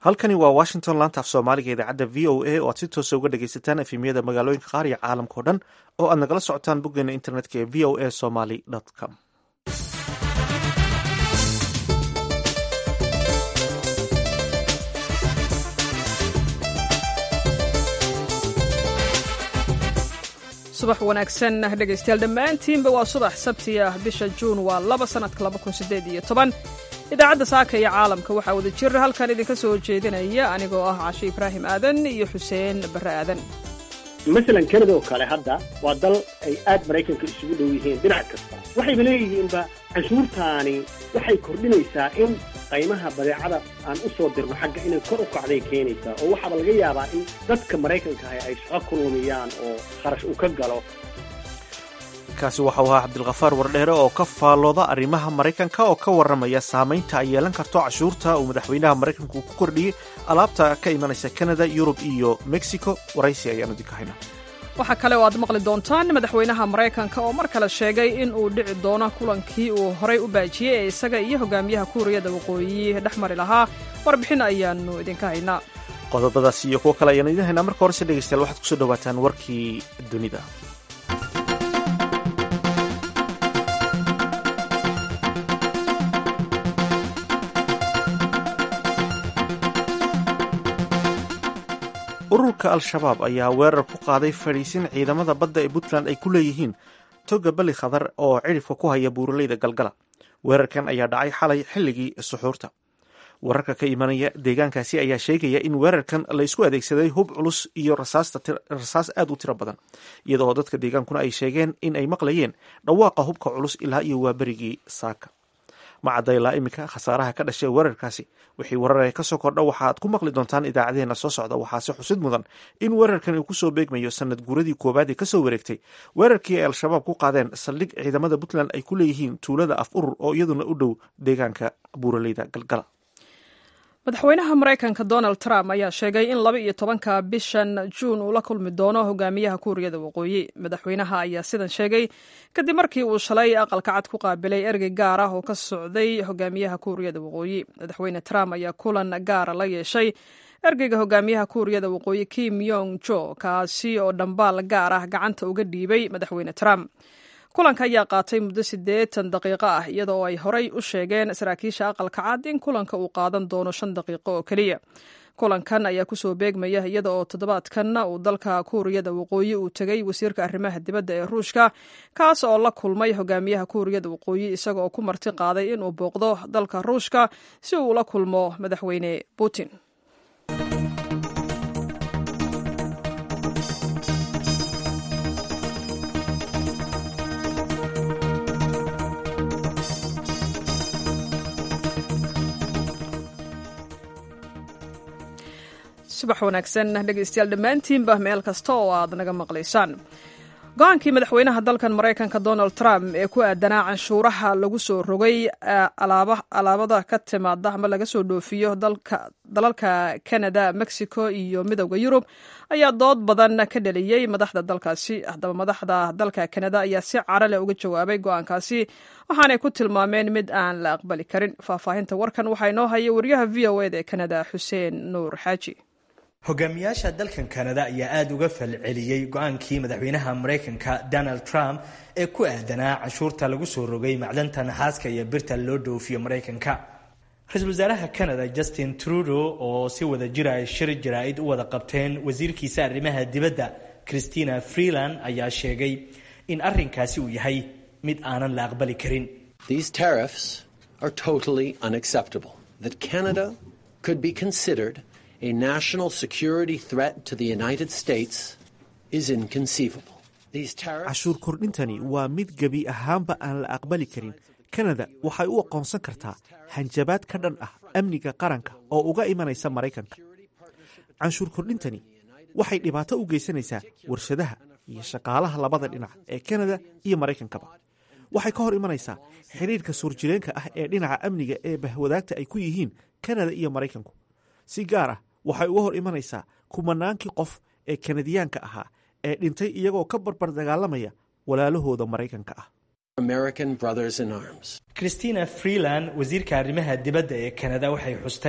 halkani waa washington laanta af soomaaliga idaacadda v o a oo aad si toosa uga dhagaysataan efemyada magaalooyinka qaar iyo caalamka o dhan oo aad nagala socotaan boggeena internetka ee v o a somaly com subax wanaagsan dhegaystayaal dhammaantiinba waa subax sabti ah bisha juun waa laba sannadka laba kun siddeed iyo toban idaacadda saaka iyo caalamka waxaa wada jir halkan idinka soo jeedinaya anigoo ah cashe ibraahim aadan iyo xuseen barre aadan masalan kanada oo kale hadda waa dal ay aad maraykanka isugu dhow yihiin dhinac kasta waxayba leeyihiinba canshuurtaani waxay kordhinaysaa in qaymaha badeecada aan u soo dirno xagga inay kor u kacday keenaysaa oo waxaaba laga yaabaa in dadka maraykanka ahi ay shaqo ku lumiyaan oo kharash uu ka galo kaasi waxau ahaa cabdilkhafaar wardheere oo ka faallooda arrimaha maraykanka oo ka warramaya saamaynta ay yeelan karto cashuurta uu madaxweynaha maraykanku ku kordhiyey alaabta ka imanaysa kanada yurub iyo mexico waraysi ayaanu idinka haynaa waxaa kale oo aad maqli doontaan madaxweynaha maraykanka oo mar kale sheegay in uu dhici doono kulankii uu horay u baajiyey ee isaga iyo hogaamiyaha kuuriyada waqooyi dhex mari lahaa warbixin ayaanu idinka haynaa qodobadaas iyo kuwo kale ayaanu idin haynaa marka horese dhegeystayaal waxaad kusoo dhawaataan warkii dunida ururka al-shabaab ayaa weerar ku qaaday fadhiisin ciidamada badda ee puntland ay ku leeyihiin toga bali khadar oo cidhifka ku haya buuraleyda galgala weerarkan ayaa dhacay xalay xilligii suxuurta wararka ka imanaya deegaankaasi ayaa sheegaya in weerarkan laysku adeegsaday hub culus iyo rasaas aad u tiro badan iyadoo dadka deegaankuna ay sheegeen in ay maqlayeen dhawaaqa hubka culus ilaa iyo waaberigii saaka macadda ilaa iminka khasaaraha ka dhashay weerarkaasi wixii weeraraya ka soo kordha waxaad ku maqli doontaan idaacadeena soo socda waxaase xusid mudan in weerarkan uu kusoo beegmayo sanad guuradii koowaad ee kasoo wareegtay weerarkii ay al-shabaab ku qaadeen saldhig ciidamada puntland ay ku leeyihiin tuulada af urur oo iyaduna u dhow deegaanka buuraleyda galgala madaxweynaha maraykanka donald trump ayaa sheegay in laba iyo tobanka bishan juun uu la kulmi doono hogaamiyaha kuuriyada waqooyi madaxweynaha ayaa sidan sheegay kadib markii uu shalay aqalka cad ku qaabilay ergey gaar ah oo ka socday hogaamiyaha kuuriyada waqooyi madaxweyne trump ayaa kulan gaara la yeeshay ergeyga hogaamiyaha kuuriyada waqooyi kim yong jo kaasi oo dhambaal gaar ah gacanta uga dhiibay madaxweyne trump kulanka ayaa qaatay muddo siddeetan daqiiqo ah iyadoo ay horay u sheegeen saraakiisha aqalka cad in kulanka uu qaadan doono shan daqiiqo oo keliya kulankan ayaa kusoo beegmaya iyada oo toddobaadkan uu dalka kuuriyada waqooyi uu tegay wasiirka arrimaha dibadda ee ruushka kaas oo la kulmay hogaamiyaha kuuriyada waqooyi isaga oo ku marti qaaday inuu booqdo dalka ruushka si uu ula kulmo madaxweyne putin subax wanaagsan dhegeystayaal dhammaantiinba meel kasta oo aad naga maqlaysaan go-aankii madaxweynaha dalkan maraykanka donald trump ee ku aadanaa canshuuraha lagu soo rogay alaabada ka timaada ama laga soo dhoofiyo dalalka canada mexico iyo midowda yurub ayaa dood badan ka dhaliyey madaxda dalkaasi haddaba madaxda dalka canada ayaa si cara leh uga jawaabay go-aankaasi waxaanay ku tilmaameen mid aan la aqbali karin faahfaahinta warkan waxaa inoo haya wariyaha v o eda ee canada xuseen nuur xaaji hogaamiyaasha dalkan kanada ayaa aada uga falceliyey go-aankii madaxweynaha maraykanka donald trump ee ku aadanaa canshuurta lagu soo rogay macdanta naxaaska iyo birta loo dhoofiyo maraykanka ra-iisul wasaaraha canada justin trudeau oo si wada jira ay shir jaraa-id u wada qabteen wasiirkiisa arrimaha dibadda christina freeland ayaa sheegay in arrinkaasi uu yahay mid aanan la aqbali karin These tariffs are totally unacceptable. That Canada could be considered a national security threat to the United States is inconceivable. These tariffs cashuur kordhintani waa mid gebi ahaanba aan la aqbali karin kanada waxay u aqoonsan kartaa hanjabaad ka dhan ah amniga qaranka oo uga imanaysa maraykanka canshuur kordhintani waxay dhibaato u geysanaysaa warshadaha iyo shaqaalaha labada dhinac ee kanada iyo maraykankaba waxay ka hor imanaysaa xidhiirka suurjireenka ah ee dhinaca amniga ee bahwadaagta ay ku yihiin kanada iyo maraykanku si gaar ah waxay uga hor imanaysaa kumanaankii qof ee kanadiyaanka ahaa ee dhintay iyagoo ka barbar dagaalamaya walaalahooda maraykanka ah American brothers in arms. christina freeland wasiirka arrimaha dibadda ee kanada waxay xustay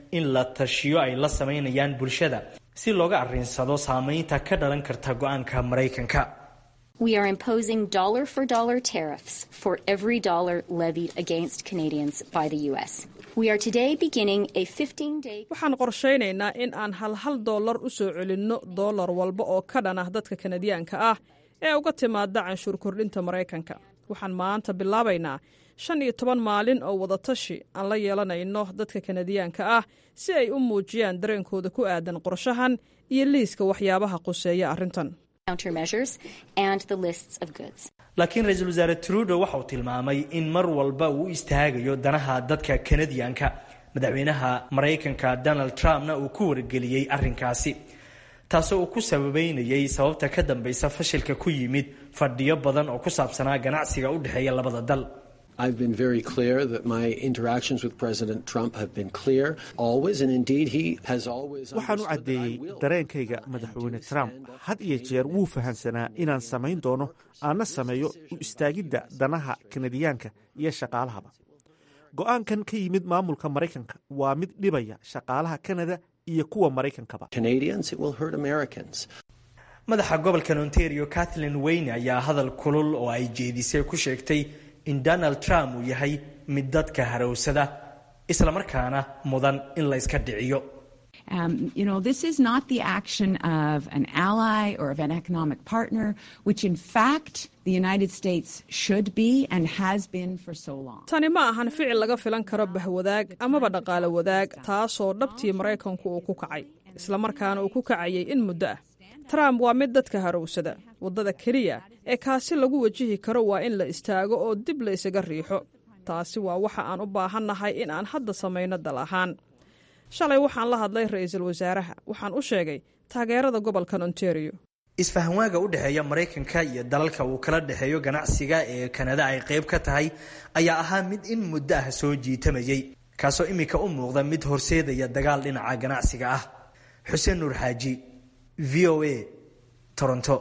in la tashiyo ay la samaynayaan bulshada si looga arrinsado saameynta ka dhalan karta go-aanka maraykanka We are imposing dollar for dollar tariffs for every dollar levied against Canadians by the U.S. We are today beginning a 15 day. waxaan qorshaynaynaa in aan hal hal dollar u soo celinno dollar walba oo ka dhan ah dadka kanadiyaanka ah ee uga timaada canshuur kordhinta maraykanka waxaan maanta bilaabaynaa shan iyo toban maalin oo wadatashi aan la yeelanayno dadka kanadiyaanka ah si ay u muujiyaan dareenkooda ku aadan qorshahan iyo liiska waxyaabaha quseeya arrintan countermeasures and the lists of goods. laakiin ra-iisul wasaare trudo waxa uu tilmaamay in mar walba uu u istaagayo danaha dadka kanadiyanka madaxweynaha maraykanka donald trumpna uu ku wargeliyey arrinkaasi taasoo uu ku sababeynayay sababta ka dambeysa fashilka ku yimid fadhiyo badan oo ku saabsanaa ganacsiga u dhexeeya labada dal I've been very clear that my interactions with President Trump have been clear always, and indeed he has always waxaan u understood that I caddeeyey will dareenkayga madaxweyne trump had iyo jeer wuu fahamsanaa inaan samayn doono aanna sameeyo u istaagidda danaha kanadiyaanka iyo shaqaalahaba go'aankan ka yimid maamulka maraykanka waa mid dhibaya shaqaalaha kanada iyo kuwa maraykankaba Canadians, it will hurt Americans. madaxa gobolkan ontario kathleen weyne ayaa hadal kulul oo ay jeedisay ku sheegtay in donald trump uu yahay mid dadka harowsada islamarkaana mudan in la iska dhiciyo Um, you know, this is not the action of an ally or of an economic partner, which in fact the United States should be and has been for so long. tani ma ahan ficil laga filan karo bahwadaag amaba dhaqaale wadaag taasoo dhabtii maraykanku uu ku kacay islamarkaana uu ku kacayay in muddo ah trump waa mid dadka harowsada waddada keliya ee kaasi lagu wajihi karo waa in la istaago oo dib la isaga riixo taasi waa waxa aan u baahannahay in aan hadda samayno dal ahaan shalay waxaan la hadlay ra'iisul wasaaraha waxaan u sheegay taageerada gobolkan ontario isfahanwaaga u dhexeeya maraykanka iyo dalalka uu kala dhexeeyo ganacsiga ee kanada ay qayb ka tahay ayaa ahaa mid in muddo ah soo jiitamayay kaasoo iminka u muuqda mid horseedaya dagaal dhinaca ganacsiga ah xuseen nuur xaaji v o a toronto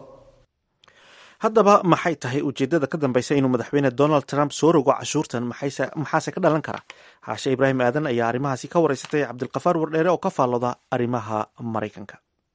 haddaba maxay tahay ujeeddada ka dambeysa inuu madaxweyne donald trump soo rogo cashuurtan maxayse- maxaase ka dhalan kara xaashe ibraahim aadan ayaa arrimahaasi ka wareysatay cabdilkafaar wardheere oo ka faallooda arrimaha maraykanka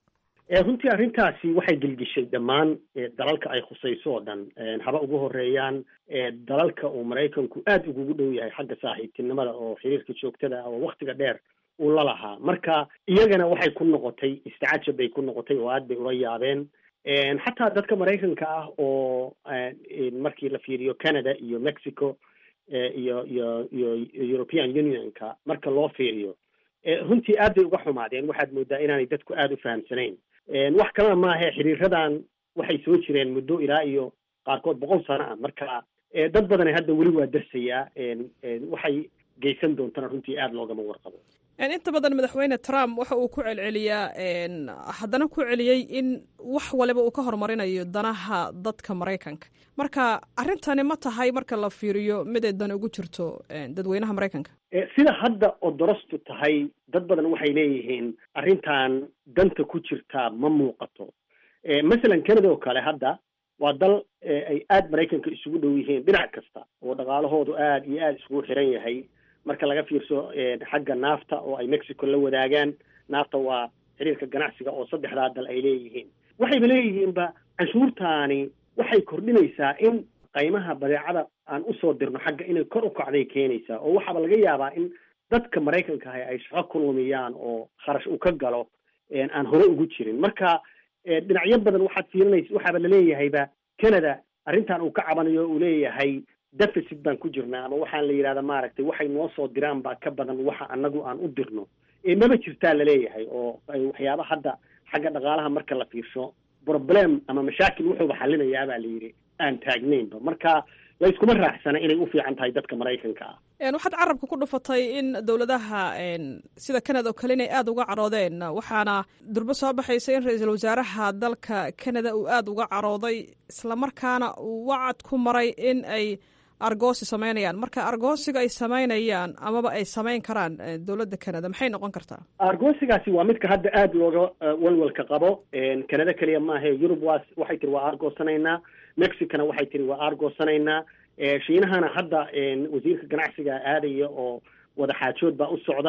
ee runtii arrintaasi waxay gelgishay dhammaan ee dalalka ay khusayso oo dhan een haba ugu horeeyaan ee dalalka uu maraykanku aada ugugu dhow yahay xagga saaxiibtinimada oo xiriirka joogtada ah oo waktiga dheer uu la lahaa marka iyagana waxay ku noqotay istacajab bay ku noqotay oo aad bay ula yaabeen een xataa dadka maraykanka ah oo een markii la fiiriyo canada iyo mexico ee iyo iyo iyo european unionka marka loo fiiriyo ee runtii aad bay uga xumaadeen waxaad moodaa inaanay dadku aada u fahamsanayn een wax kalena maahe xiriiradan waxay soo jireen muddo ilaa iyo qaarkood boqol sano ah marka ee dad badani hadda weli waa darsayaa een een waxay geysan doontana runtii aada loogama warqabo En inta badan madaxweyne trump waxa uu ku celceliyaa en, haddana ku celiyey in wax waliba uu ka horumarinayo danaha dadka maraykanka marka arrintani ma tahay marka la fiiriyo mid ay dan ugu jirto en, dadweynaha maraykanka Eh, sida hadda odorostu tahay dad badan waxay leeyihiin arrintan danta ku jirtaa ma muuqato Eh, masalan canada oo kale hadda waa dal eh, ay aada maraykanka isugu dhow yihiin dhinac kasta oo dhaqaalahoodu aada iyo aada isugu xiran yahay marka laga fiirso eh, xagga naafta oo ay mexico la wadaagaan naafta waa xiriirka ganacsiga oo saddexdaa dal ay leeyihiin waxayba leeyihiinba canshuurtaani waxay kordhinaysaa in qaymaha badeecada aan usoo dirno xagga inay kor u kacday keenaysaa oo waxaaba laga yaabaa in dadka maraykanka ahi ay shaqo ku lumiyaan oo kharash uu ka galo een aan hore ugu jirin marka ee, dhinacyo badan waxaad fiirinaysa waxaaba laleeyahayba canada arrintan uu ka cabanayo uu leeyahay deficit baan ku jirnaa ama waxaan la yidhahda maaragtay waxay noo soo diraan baa ka badan waxa anagu aan u dirno ee maba jirtaa laleeyahay oo ay waxyaaba hadda xagga dhaqaalaha marka la fiirsho problem ama mashaakil wuxuuba xalinayaa baa la yidhi aan taagnaynba marka la iskuma raaxsana inay u fiican tahay dadka maraykanka ah En, waxaad carabka ku dhufatay in dowladaha en, sida canada oo kale inay aada uga caroodeen waxaana durbo soo baxaysa in ra-iisul wasaaraha dalka canada uu aada uga carooday islamarkaana uu wacad ku maray in ay argoosi samaynayaan marka argoosiga ay samaynayaan amaba ay samayn karaan eh, dowladda canada maxay noqon kartaa argoosigaasi waa midka hadda aada looga uh, walwalka qabo canada keliya maahe yurub waa waxay tiri waa argoosanaynaa mexicana waxay tiri waa argoosanaynaa Eh, shiinahana hadda een, wasiirka ganacsiga aadaya oo wada xaajood baa u socda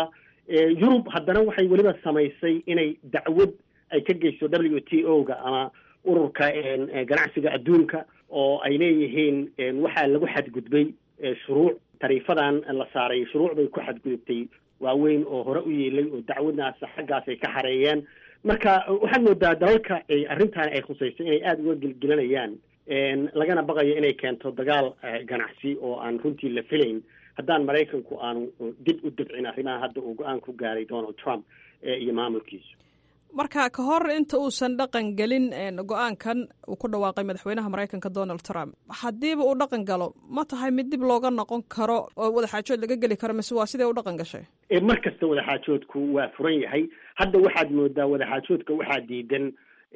yurub haddana waxay weliba samaysay inay dacwad ay ka geyso w t o ga ama ururka ganacsiga adduunka oo ay leeyihiin waxaa lagu xadgudbay shuruuc tariifadan la saaray shuruuc bay ku xadgudubtay waaweyn oo hore u yeelay oo dacwadnaas xaggaas ay ka xareeyeen marka waxaad moodaa dalalka ay arrintan ay khusayso inay aada uga gelgelinayaan lagana baqayo inay keento dagaal ganacsi oo aan runtii la filayn haddaan maraykanku aanu dib u dabcin arrimaha hadda uu go-aan ku gaaray donald trump iyo maamulkiisu marka ka hor inta uusan dhaqan gelin go-aankan uu ku dhawaaqay madaxweynaha maraykanka donald trump haddiiba uu dhaqan galo ma tahay mid dib looga noqon karo oo wadaxaajood laga geli karo mise waa sidee u dhaqan gashay mar kasta wadaxaajoodku waa furan yahay hadda waxaad moodaa wadaxaajoodka waxaa diidan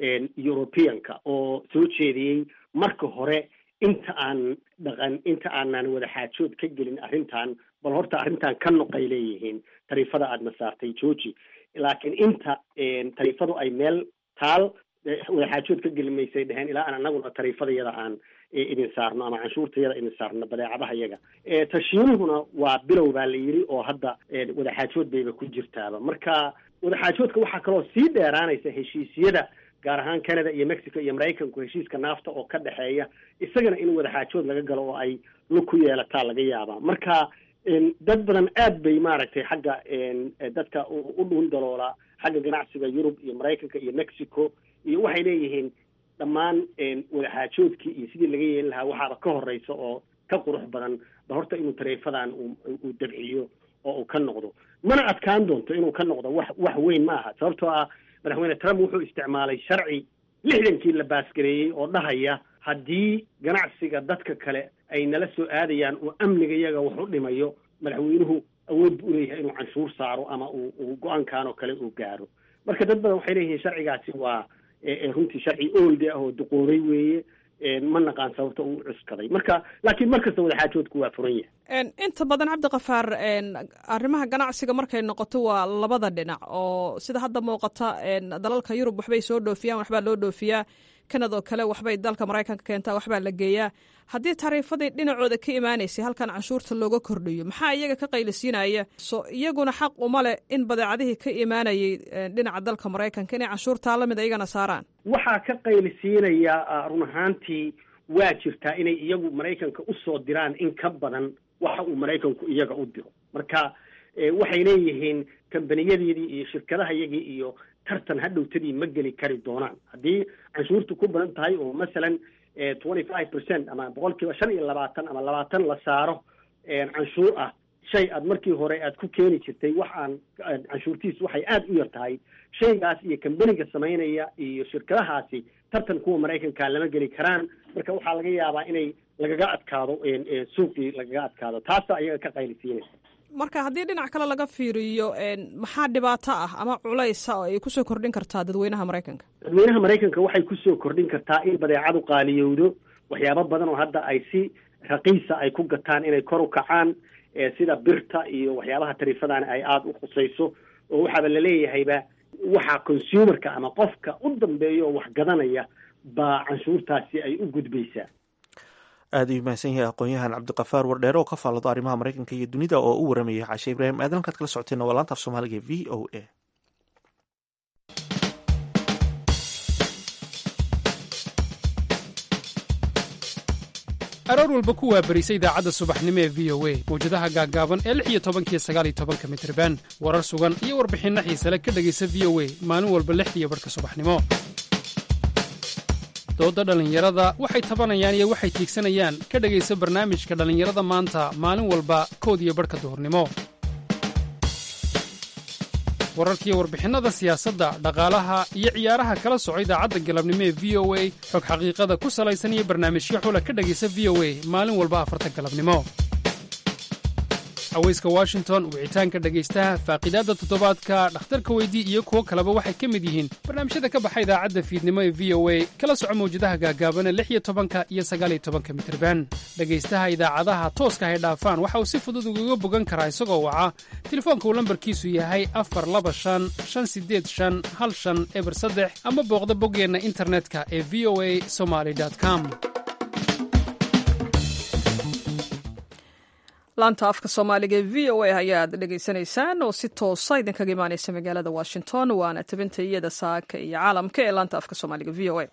europeanka oo soo jeediyey marka hore inta aan dhaqan inta aanan wadaxaajood ka gelin arrintan bal horta arrintan ka noqay leeyihiin tariifada aada masaartay georgi laakiin inta tariifadu ay meel taal wadaxaajood ka geli maysay dheheen ilaa aan anaguna tariifadayada aan idin saarno ama canshuurtayada idin saarno badeecadaha yaga tashiinuhuna waa bilow baa la yidhi oo hadda wadaxaajood bayba ku jirtaaba marka wadaxaajoodka waxaa kaloo sii dheeraanaysa heshiisyada gaar ahaan canada iyo mexico iyo maraykanku heshiiska naafta oo ka dhexeeya isagana in wadaxaajood laga galo oo ay lug ku yeelataa laga yaabaa marka dad badan aad bay maaragtay xagga dadka u dhuun daloola xagga ganacsiga yurub iyo maraykanka iyo mexico iyo waxay leeyihiin dhammaan wadaxaajoodkii iyo sidii laga yeelin lahaa waxaaba ka horeysa oo ka qurux badan ba horta inuu tariifadan uu dabciyo oo uu ka noqdo mana adkaan doonto inuu ka noqdo wax wax weyn ma aha sababtoo ah madaxweyne trump wuxuu isticmaalay sharci lixdankii la baasgareeyey oo dhahaya haddii ganacsiga dadka kale ay nala soo aadayaan oo amniga iyaga wax u dhimayo madaxweynuhu awood bu uleeyahay inuu canshuur saaro ama uu uu go-aankan oo kale uu gaaro marka dad badan waxay leeyihiin sharcigaasi waa runtii sharci ooldi ah oo duqoobay weeye ma naqaan sababta uu cuskaday marka laakiin mar kasta wadaxaajoodku waa furan yahay inta badan cabdikafaar arrimaha ganacsiga markay noqoto waa labada dhinac oo sida hadda muuqata dalalka yurub waxbay soo dhoofiyaan waxbaa loo dhoofiyaa kanada oo kale waxbay dalka maraykanka keentaa waxbaa la geeyaa haddii tariifadii dhinacooda ka imaanaysay halkan canshuurta looga kordhiyo maxaa iyaga ka qaylisiinaya so iyaguna xaq uma leh in badeecadihii ka imaanayay dhinaca dalka maraykanka inay canshuurtaa lamid iyagana saaraan waxaa ka qaylisiinaya run ahaantii waa jirtaa inay iyagu maraykanka usoo diraan in ka badan waxa uu maraykanku iyaga u diro marka waxay leeyihiin kambaniyadii iyo shirkadaha yagii iyo tartan hadhowtadii ma geli kari doonaan haddii canshuurtu ku badan tahay oo masalan twenty five percent ama boqol kiiba shan iyo labaatan ama labaatan la saaro canshuur ah shay aad markii hore aad ku keeni jirtay wax aan canshuurtiisu waxay aada u yar tahay shaygaas iyo kambaniga samaynaya iyo shirkadahaasi tartan kuwa maraykanka lama geli karaan marka waxaa laga yaabaa inay lagaga adkaado suuqii lagaga adkaado taasa ayaga ka qaylisiinaysa marka haddii dhinac kale laga fiiriyo maxaa dhibaato ah ama culaysa oo ay kusoo kordhin kartaa dadweynaha maraykanka dadweynaha maraykanka waxay kusoo kordhin kartaa in badeecadu qaaliyowdo waxyaabo badan oo hadda ay si raqiisa ay ku gataan inay kor u kacaan sida birta iyo waxyaabaha tariifadani ay aada u khusayso oo waxaaba laleeyahayba waxa consumerka ama qofka u dambeeya oo wax gadanaya baa canshuurtaasi ay u gudbaysaa aada u mahadsan yahay aqoon-yahan cabdikafaar wardheere oo ka faallado arrimaha maraykanka iyo dunida oo u waramayay cashe ibraahim aadan halkaad kala socoteen waa laanta af soomaaliga v o a aroor walba ku waabarisa idaacadda subaxnimo ee v o a mawjadaha gaaggaaban ee lix iyo tobankiyo sagaaliyo tobanka mitriban warar sugan iyo warbixinno xiisale ka dhegaysa v o a maalin walba lixdiiyo barhka subaxnimo doodda dhallinyarada waxay tabanayaan iyo waxay tiigsanayaan ka dhegaysa barnaamijka dhallinyarada maanta maalin walba kood iyo barhka duhurnimo wararkiiyo warbixinnada siyaasadda dhaqaalaha iyo ciyaaraha kala soco idaacadda galabnimo ee v o a xog xaqiiqada ku salaysan iyo barnaamijyo xula ka dhegaysa v o a maalin walba afarta galabnimo haweyska washington wicitaanka dhegaystaha faaqidaadda toddobaadka dhakhtarka weydii iyo kuwo kaleba waxay ka mid yihiin barnaamijyada ka baxa idaacadda fiidnimo ee v o a kala soco mawjadaha gaagaabana lix iyo tobanka iyo sagaaliyo tobanka mitriban dhegaystaha idaacadaha tooska hay dhaafaan waxa uu si fudud ugaga bogan karaa isagoo waca telefoonka uu lambarkiisu yahay afar laba shan shan sideed shan hal shan eber saddex ama booqda boggeenna internetka ee v o a somaly com laanta afka soomaaliga ee v o a ayaad dhegaysanaysaan oo si toosa idinkaga imaaneysa magaalada washington waana tabinta iyada saaka iyo caalamka ee laanta afka soomaaliga v o a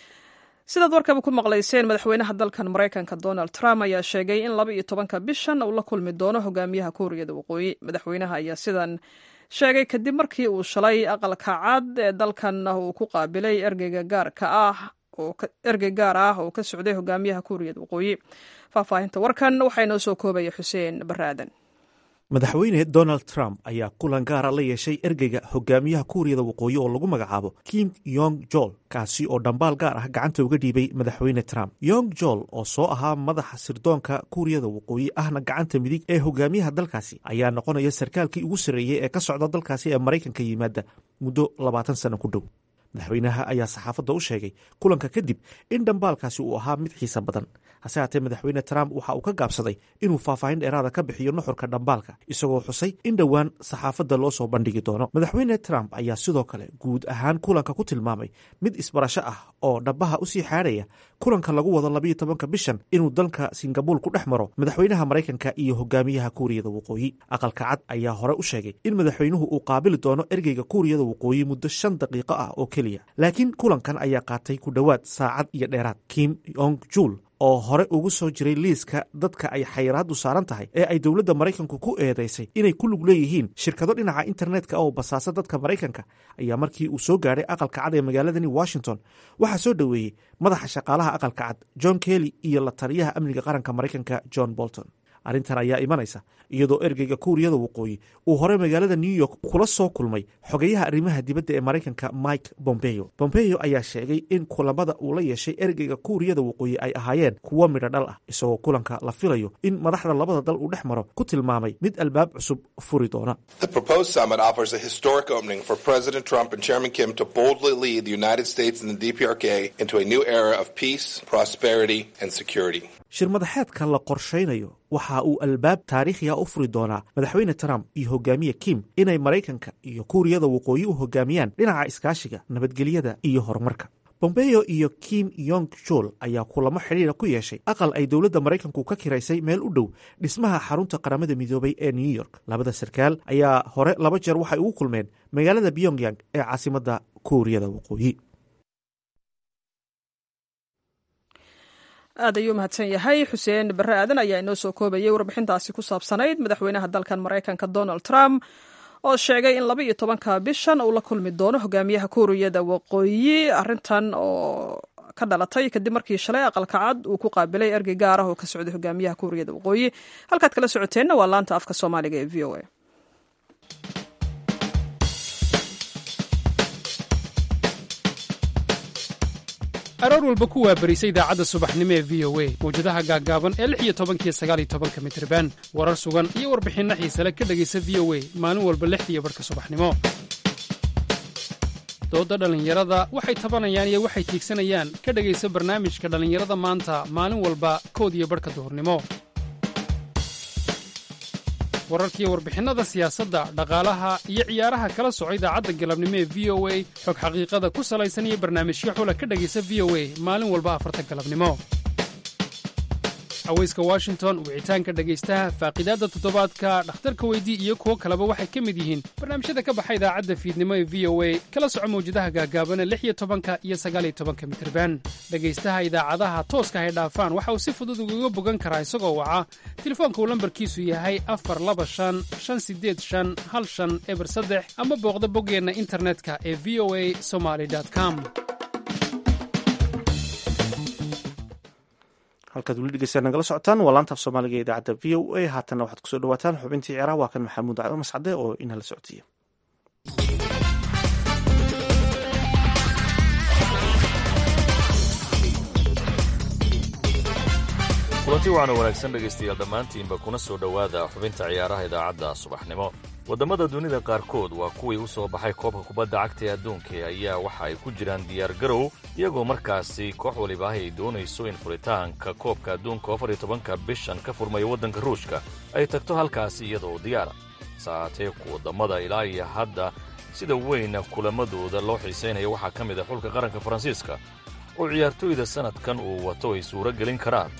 sidaad warkaba ku maqlayseen madaxweynaha dalkan maraykanka donald trump ayaa sheegay in laba iyo tobanka bishan uu la kulmi doono hogaamiyaha kuuriyada waqooyi madaxweynaha ayaa sidan sheegay kadib markii uu shalay aqalka cad ee dalkan uu ku qaabilay ergeyga gaarka ah ergey gaar ah oo ka socday hogaamiyaha kuuriyada waqooyi faahfaahinta warkan waxaa inoo soo koobaya xuseen baraadan madaxweyne donald trump ayaa kulan gaara la yeeshay ergeyga hogaamiyaha kuuriyada waqooyi oo lagu magacaabo kim yong jol kaasi oo dhambaal gaar ah gacanta uga dhiibay madaxweyne trump yong jol oo soo ahaa madaxa sirdoonka kuuriyada waqooyi ahna gacanta midig ee hogaamiyaha dalkaasi ayaa noqonaya sarkaalkii ugu sarreeyey ee ka socda dalkaasi ee maraykanka yimaada muddo labaatan sano ku dhow madaxweynaha ayaa saxaafadda u sheegay kulanka kadib in dhambaalkaasi uu ahaa mid xiisa badan hase haatee madaxweyne trump waxa uu ka gaabsaday inuu faahfaahin dheeraada ka bixiyo nuxurka dhambaalka isagoo xusay in dhowaan saxaafadda loo soo bandhigi doono madaxweyne trump ayaa sidoo kale guud ahaan kulanka ku tilmaamay mid isbarasho ah oo dhabaha usii xaadhaya kulanka lagu wado labayo tobanka bishan inuu dalka singabuul ku dhex maro madaxweynaha maraykanka iyo hogaamiyaha kuuriyada waqooyi aqalka cad ayaa hore u sheegay in madaxweynuhu uu qaabili doono ergeyga kuuriyada waqooyi muddo shan daqiiqo ah oo keliya laakiin kulankan ayaa qaatay ku dhowaad saacad iyo dheeraad kim yong jul oo hore ugu soo jiray liiska dadka ay xayiraaddu saaran tahay ee ay dowladda maraykanku ku eedaysay inay ku lug leeyihiin shirkado dhinaca internetka oo basaasa dadka maraykanka ayaa markii uu soo gaadhay aqalka cad ee magaaladani washington waxaa soo dhoweeyey madaxa shaqaalaha aqalka cad john kelly iyo la taliyaha amniga qaranka maraykanka john bolton arrintan ayaa imanaysa iyadoo ergeyga kuuriyada waqooyi uu hore magaalada new york kula soo kulmay xogeyaha arrimaha dibadda ee maraykanka mike bombeo bombeo ayaa sheegay in kulamada uu la yeeshay ergeyga kuuriyada waqooyi ay ahaayeen kuwo midho dhal ah isagoo kulanka la filayo in madaxda labada dal uu dhex maro ku tilmaamay mid albaab cusub furi doona shir madaxeedka la qorshaynayo waxa uu albaab taariikhiga u furi doonaa madaxweyne trump iyo hogaamiye kim inay maraykanka iyo kuuriyada waqooyi u hogaamiyaan dhinaca iskaashiga nabadgelyada iyo horumarka bombeo iyo kim yong jol ayaa kulamo xidhiira ku yeeshay aqal ay dowladda maraykanku ka kiraysay meel u dhow dhismaha xarunta qaramada midoobay ee new york labada sarkaal ayaa hore laba jeer waxay ugu kulmeen magaalada pyongyang ee caasimadda kuuriyada waqooyi aad ayuu mahadsan yahay xuseen barre aadan ayaa inoo soo koobayay warbixintaasi ku saabsanayd madaxweynaha dalkan maraykanka donald trump oo sheegay in laba iyo tobanka bishan uu la kulmi doono hogaamiyaha kuuriyada waqooyi arrintan oo ka dhalatay kadib markii shalay aqalka cad uu ku qaabilay ergey gaar ah oo ka socday hogaamiyaha kuuriyada waqooyi halkaad kala socoteenna waa laanta afka soomaaliga ee v o a aroor walba ku waabarisa idaacadda subaxnimo ee v o a mawjadaha gaaggaaban ee lix iyo tobankiyo sagaaliyo tobanka mitriban warar sugan iyo warbixinno xiisale ka dhegaysa v o a maalin walba lixdiiyo barhka subaxnimo doodda dhallinyarada waxay tabanayaan iyo waxay tiigsanayaan ka dhegaysa barnaamijka dhallinyarada maanta maalin walba kood iyo barhka duhurnimo wararkiiyo warbixinnada siyaasadda dhaqaalaha iyo ciyaaraha kala soco idaacadda galabnimo ee v o a xog xaqiiqada ku salaysan iyo barnaamijyo xula ka dhegaysa v o a maalin walba afarta galabnimo haweyska washington wicitaanka dhegaystaha faaqidaadda toddobaadka dhakhtarka weydii iyo kuwo kaleba waxay ka mid yihiin barnaamijyada ka baxa idaacadda fiidnimo ee v o a kala soco mawjadaha gaagaabana lix iyo tobanka iyo sagaaliyo tobanka mitirban dhegaystaha idaacadaha tooska hay dhaafaan waxa uu si fudud ugaga bogan karaa isagoo waca telefoonka uu lambarkiisu yahay afar laba shan shan sideed shan hal shan eber saddex ama booqda boggeenna internetka ee v o a somaly com halkaad weli dhegeystaad nagala socotaan waa laantaaf soomaaliga ee idaacadda v o a haatanna waxaad kusoo dhawaataan xubintii ciyaaraha waa kan maxamuud cado mascade oo inala socodsiiya kulanti waxaana wanaagsan dhegaystayaal dhammaantiinba kuna soo dhowaada xubinta ciyaaraha idaacadda subaxnimo waddamada dunida qaarkood waa kuwii u soo baxay koobka kubadda cagta ee adduunka ayaa waxa ay ku jiraan diyaargarow iyagoo markaasi koox waliba ay doonayso in furitaanka koobka adduunka afar iyo tobanka bishan ka furmaya waddanka ruushka ay tagto halkaasi iyadoo diyaara saatee ku waddamada ilaa iyo hadda sida weyn kulamadooda loo xiisaynaya waxaa ka mid ah xulka qaranka faransiiska oo ciyaartooyda sannadkan uu wato ay suuro gelin karaan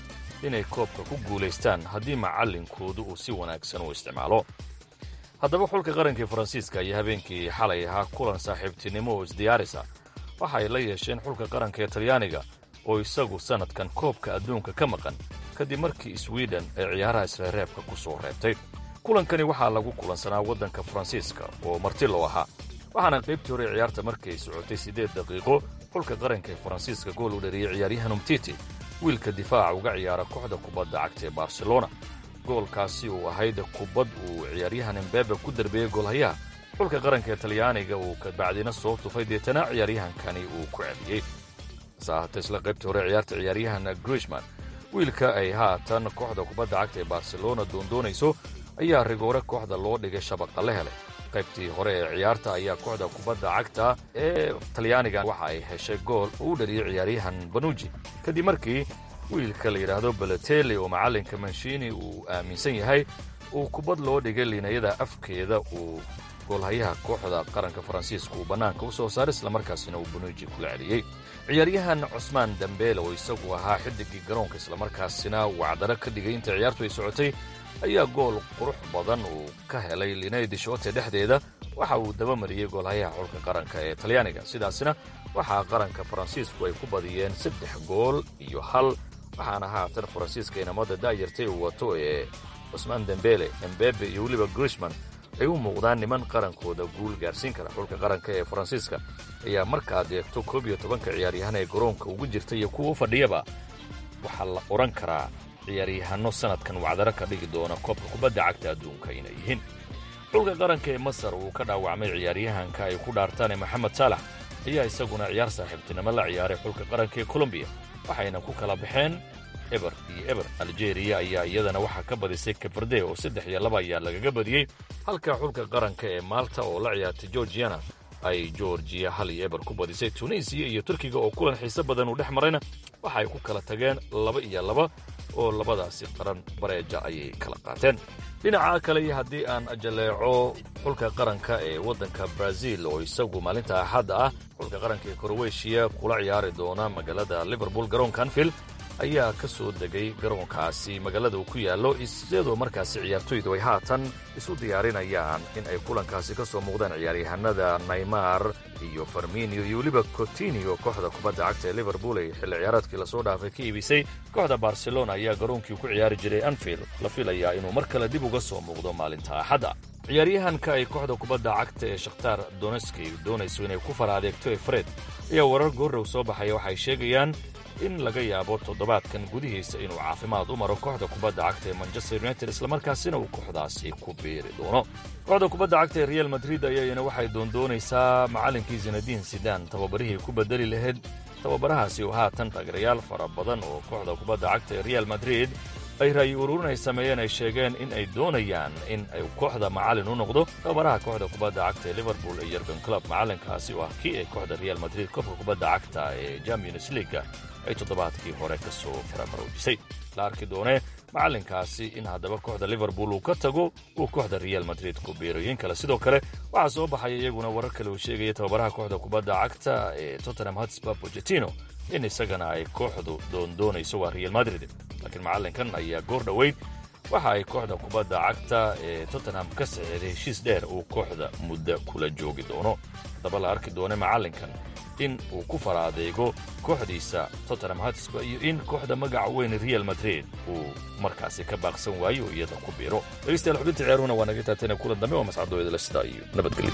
inay koobka ku guulaystaan haddii macallinkoodu uu si wanaagsan u isticmaalo haddaba xulka qarankii faransiiska ayaa habeenkii xalay ahaa kulan saaxiibtinimo oo isdiyaarisa waxa ay la yeesheen xulka qaranka ee talyaaniga oo isagu sannadkan koobka adduunka ka maqan kadib markii swiden ay ciyaaraha isreereebka ku soo reebtay kulankani waxaa lagu kulansanaa waddanka faransiiska oo marti loo ahaa waxaana qaybtii hore ciyaarta markay socotay siddeed daqiiqo xulka qaranka ee faransiiska gool u dhariyey ciyaaryahan umtiti wiilka difaaca uga ciyaara kooxda kubadda cagta ee barcelona goolkaasi uu ahayd kubad uu ciyaaryahan embebe ku derbeeyey goolhayaha xulka qaranka ee talyaaniga uu kabacdina soo tufay deetana ciyaaryahankani uu ku celiyey hase ahaatee isla qaybtii hore ciyaarta ciyaaryahan grishman wiilka ay haatan kooxda kubadda cagta ee barcelona doondoonayso ayaa rigoore kooxda loo dhigay shabaqa la helay qaybtii hore ee ciyaarta ayaa kooxda kubadda cagta ee talyaaniga waxa ay heshay gool uu u dhariyey ciyaaryahan banuji kadib markii wiilka la yidhaahdo baloteli oo macallinka manshini uu aaminsan yahay uu kubad loo dhigay liinayada afkeeda uu goolhayaha kooxda qaranka faransiiska uu bannaanka u soo saaray islamarkaasina uu banuji kula celiyey ciyaaryahan cusmaan dambeele oo isagu ahaa xidigii garoonka islamarkaasina wacdaro ka dhigay inta ciyaartu ay socotay ayaa gool qurux badan uu ka helay linay dishoote dhexdeeda waxa uu dabamariyey goolhayaha xulka qaranka ee talyaaniga sidaasina waxaa qaranka faransiisku ay ku badiyeen saddex gool iyo hal waxaana haatan faransiiska inamada daayartay uu wato ee cusmaan dembele embebe iyo weliba grishman ay u muuqdaan niman qarankooda guul gaarsiin kara xulka qaranka ee faransiiska ayaa markaad eegto koob iyo tobanka ciyaaryahan ee garoonka ugu jirta iyo kuwa u fadhiyaba waxaa la odhan karaa ciyaaryahanno sannadkan wacdaro ka dhigi doona koobka kubadda cagta adduunka inay yihiin xulka qaranka ee masar uu ka dhaawacmay ciyaaryahanka ay ku dhaartaan maxamed saalax ayaa isaguna ciyaar saaxiibtinimo la ciyaaray xulka qaranka ee kolombiya waxayna ku kala baxeen eber iyo eber aljeeriya ayaa iyadana waxaa ka badisay kaberde oo saddex iyo laba ayaa lagaga badiyey halka xulka qaranka ee maalta oo la ciyaartay georgiana ay georgiya hal iyo eber ku badisay tunisiya iyo turkiga oo kulan xiise badan uu dhex marayna waxa ay ku kala tageen laba iyo laba oo labadaasi qaran bareeja ayay kala qaateen dhinaca kale iyo haddii aan jaleeco xulka qaranka ee waddanka brazil oo isagu maalinta axadda ah xulka qaranka ee kroweshiya kula ciyaari doona magaalada liverpool garoonka anfield ayaa ka soo degay garoonkaasi magaalada uu ku yaallo iyadoo markaasi ciyaartoydu ay haatan isu diyaarinayaan in ay kulankaasi ka soo muuqdaan ciyaaryahanada naymar iyo farminio iyo weliba cotinio kooxda kubadda cagta ee liverpool ay xilli ciyaareedkii lasoo dhaafay ka iibisay kooxda barcelona ayaa garoonkii ku ciyaari jiray anfield la filayaa inuu mar kale dib uga soo muuqdo maalinta axadda ciyaaryahanka ay kooxda kubadda cagta ee shakhtaar donetski doonayso inay ku fara adeegto ee fred ayaa warar goorrow soo baxaya waxay sheegayaan in laga yaabo toddobaadkan gudihiisa inuu caafimaad u maro kooxda kubadda cagta ee manchester united islamarkaasina uu kooxdaasi ku biiri doono kooxda kubadda cagta ee real madrid ayayana waxay doondoonaysaa macallinkii zinadiin sidaan tababarihii ku bedeli lahayd tababarahaasi oo haatan taageerayaal fara badan oo kooxda kubadda cagta ee real madrid ay ra'yi ururin ay sameeyeen ay sheegeen in ay doonayaan in ay kooxda macallin u noqdo tababaraha kooxda kubadda cagta ee liverpool ee yergan club macallinkaasi oo ah kii ay kooxda real madrid koobka kubadda cagta ee champions leaga ay toddobaadkii hore ka soo faramaroojisay la arki doonee macallinkaasi in haddaba kooxda liverpool uu ka tago uu kooxda real madrid ku biirooyin kale sidoo kale waxaa soo baxaya iyaguna warar kale uu sheegaya tababaraha kooxda kubadda cagta ee tottenham hotspur pochettino in isagana ay kooxdu doondoonayso waa real madrid laakiin macallinkan ayaa goor dhoweyd waxa ay kooxda kubadda cagta ee tottenham ka saxeeday heshiis dheer uu kooxda muddo kula joogi doono haddaba la arki doone macallinkan in uu ku fara adeego kooxdiisa tottenham hotspur iyo in kooxda magaca weyn real madrid uu markaasi ka baaqsan waayo oo iyada ku biiro dhegeystayaal xubinta ciyaaruhuna waa naga taatana kulan dambe waa mascadooyada sidaa iyo nabadgelyo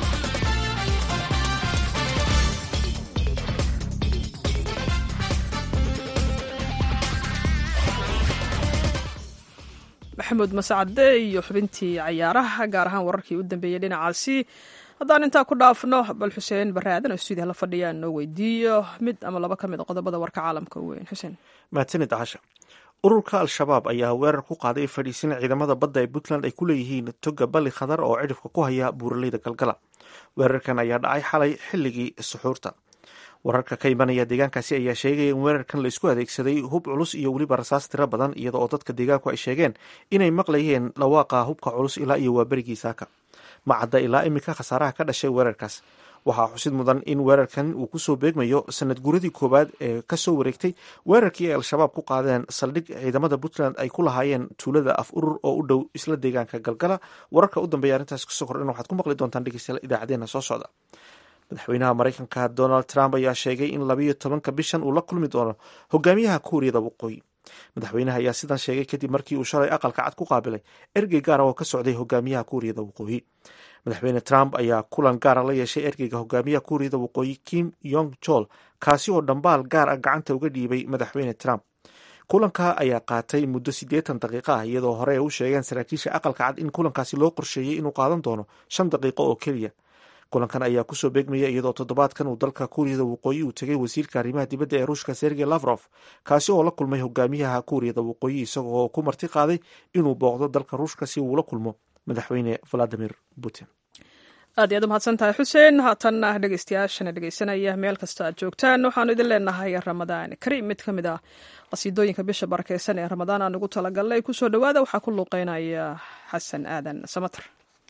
maxamuud mascade iyo xubintii cayaaraha gaar ahaan wararkii u dambeeyey dhinacaasi haddaan intaa ku dhaafno bal xuseen baraadan oo stuudiya la fadhiyaan noo weydiiyo mid ama laba ka mid a qodobada warka caalamka u weyn xuseen mahadsanid casha ururka al-shabaab ayaa weerar ku qaaday fadhiisin ciidamada badda ee puntland ay ku leeyihiin toga bali khadar oo cidhifka ku haya buuraleyda galgala weerarkan ayaa dhacay xalay xilligii suxuurta wararka ka imanaya deegaankaasi ayaa sheegaya in weerarkan laisku adeegsaday hub culus iyo weliba rasaas tiro badan iyada oo dadka deegaanku ay sheegeen inay maqlayeen dhawaaqa hubka culus ilaa iyo waaberigii saaka ma cadda ilaa iminka khasaaraha ka dhashay weerarkaas waxaa xusid mudan in weerarkan uu kusoo beegmayo sanad guradii koowaad ee kasoo wareegtay weerarkii ay al-shabaab ku qaadeen saldhig ciidamada puntland ay ku lahaayeen tuulada af urur oo u dhow isla deegaanka galgala wararka u dambeeya arrintaas kasoo kordhan waxaad ku maqli doontaan dhegeystayaal idaacadeena soo socda madaxweynaha maraykanka donald trump ayaa sheegay in labayo tobanka bishan uu la kulmi doono hogaamiyaha kuuriyada waqooyi madaxweynaha ayaa sidan sheegay kadib markii uu shalay aqalka cad ku qaabilay ergey gaara oo ka socday hogaamiyaha kuuriyada waqooyi madaxweyne trump ayaa kulan gaara la yeeshay ergeyga hogaamiyaha kuuriyada waqooyi kim yong jol kaasi oo dhambaal gaar ah gacanta uga dhiibay madaxweyne trump kulanka ayaa qaatay muddo siddeetan daqiiqo ah iyadoo hore ay u sheegeen saraakiisha aqalka cad in kulankaasi loo qorsheeyey inuu qaadan doono shan daqiiqo oo keliya kulankan ayaa kusoo beegmaya iyadoo toddobaadkan uu dalka kuuriyada waqooyi uu tegay wasiirka arrimaha dibadda ee ruushka sergey lavrof kaasi oo la kulmay hogaamiyaha kuuriyada waqooyi isagoo ku marti qaaday inuu booqdo dalka ruushka si uu la kulmo madaxweyne valadimir putin aad iyaad u mahadsan tahay xuseen haatanna dhegeystayaashana dhegeysanaya meel kasta aad joogtaan waxaanu idin leenahay ramadaan kariim mid ka mid ah qasiidooyinka bisha barakeysan ee ramadaan aan ugu talagalnay kusoo dhowaada waxaa ku luuqeynaya xasan aadan samater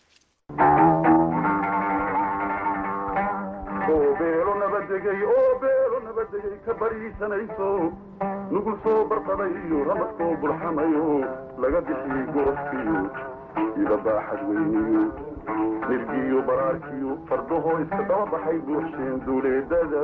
beelo nabadegay oo beelo nabadegay ka bariisanayso nugul soo barqaday iyo ramadkoo burxamayo laga bixiyey gorofkiyo ida baaxad weyniyo nirgiyo baraarkiyo fardahoo iska daba baxay buuxsheen duuleedada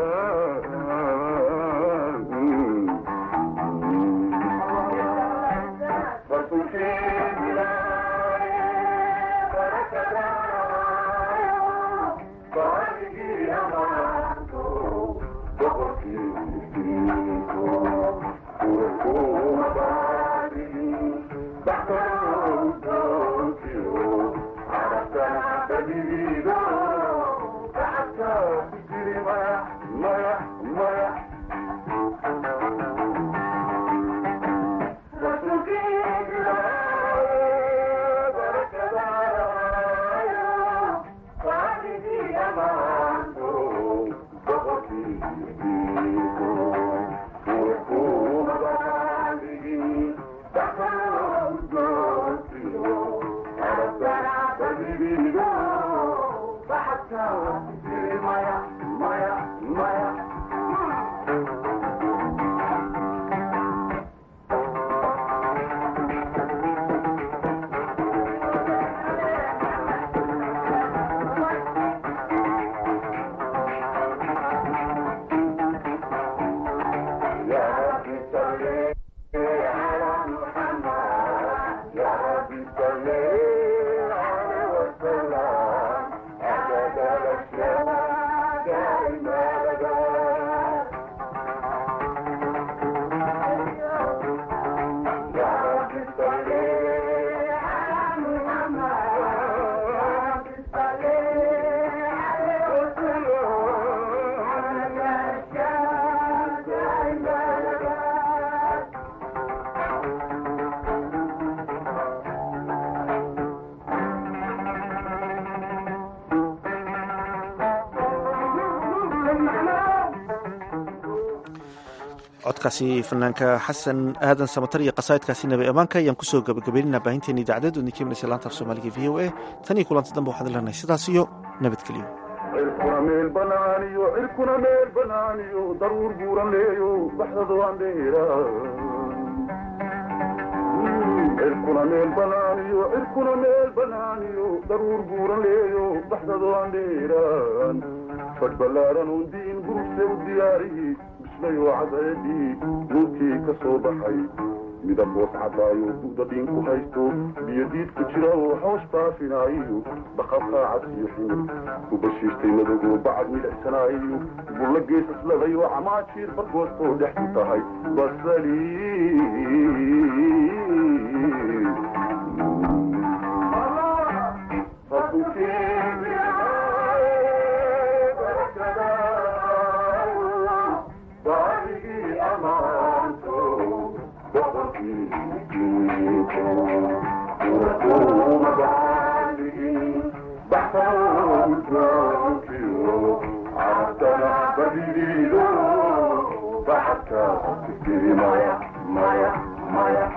codkaasi fanaanka xasan aadan samatar iyo qasaa'idkaasi nabi ammaanka ayaan kusoo gabagabeynina baahinteena idaacadeed oo idinka imanaysa laanta af soomaaliga v o a tan iyo kulanta dambe waxaan leenahay sidaas iyo nabadgelyo cirkuna meel banaaniyo cirkuna meel banaaniyo daruur buuran leeyo baxdado andheera cirkuna meel banaaniyo cirkuna meel banaaniyo daruur buuran leeyo baxdado andheeraan fadh ballaaran uun diin gurugse u diyaariyi bislayo cadeedii nuurkii ka soo baxay midab hoos cadaayo bu'da dhiinku haysto biyo diid ku jira oo hoos baafinaayo baqabqaacad iyo ximir ku bashiistay madogoo bacad midhacsanaayo bulla geesasladay oo camaajiir bargoostoo dhexdu tahay basali Maya, Maya, Maya.